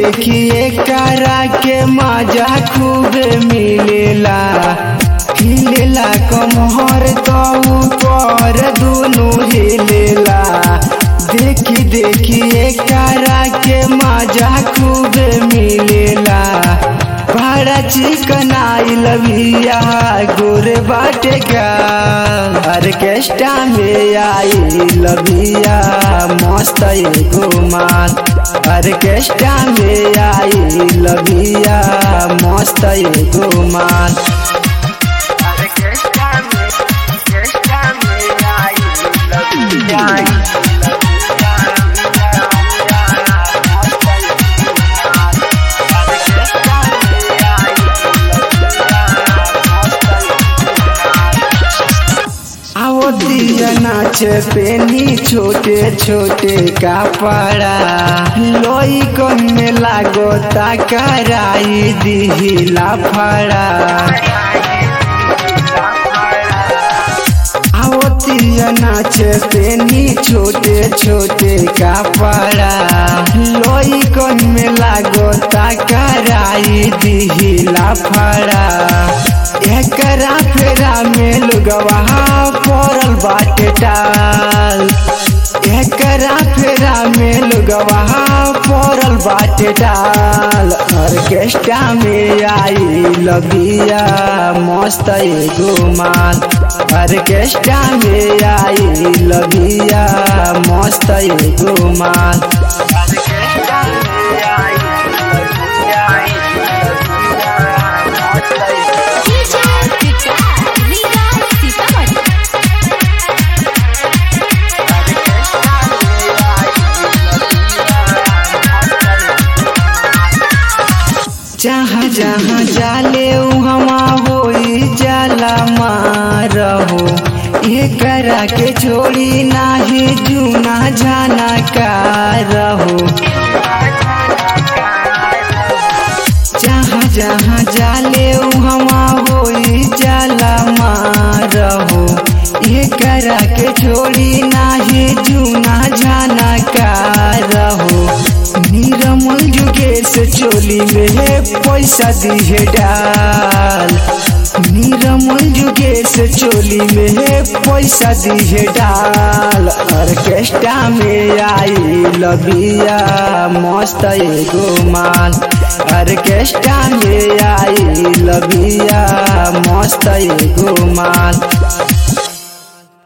देखिए करा के मजा खूब मिलेला हिलेला कमहर तो ऊपर दोनों हिलेला देखी देखिए करा के मजा खूब मिलेला बड़ा चिकन आई लविया गोरे बाटे का ऑर्केस्ट्रा में आई लविया मस्त एगो माल ऑर्केस्ट्रा में आई लविया मस्त एगो माल ऑर्केस्ट्रा में ऑर्केस्ट्रा में आई लविया आओ दिया नाच पेनी छोटे छोटे कपड़ा लोई कन में लागो तकराई दिहिला फड़ा आओ दिया नाच पेनी छोटे छोटे कपड़ा लोई कन में लागो तकराई दिहिला फड़ा एकरा फेरा में लुगवा पड़ल बाटे टाल एकरा फेरा में लुगवा पड़ल बाटे टाल ऑर्केस्ट्रा में आई लबिया मस्त एगो माल ऑर्केस्ट्रा में आई लबिया मस्त एगो माल ऑर्केस्ट्रा में आई लबिया मस्त एगो जहाँ जहाँ जाले हमा होई जाला मारहो ये करा के छोड़ी नाही जूना जाना का रहो जहाँ जहाँ जाले हमा होई जाला मारहो ये करा के छोड़ी नाही जूना जाना का रहो निरमल जुगेश चोली में पैसा दिहे डाल निरमल जुगेश चोली में पैसा दिहे डाल ऑर्केस्ट्रा में आई लबिया मस्त एगो माल ऑर्केस्ट्रा में आई लबिया मस्त एगो माल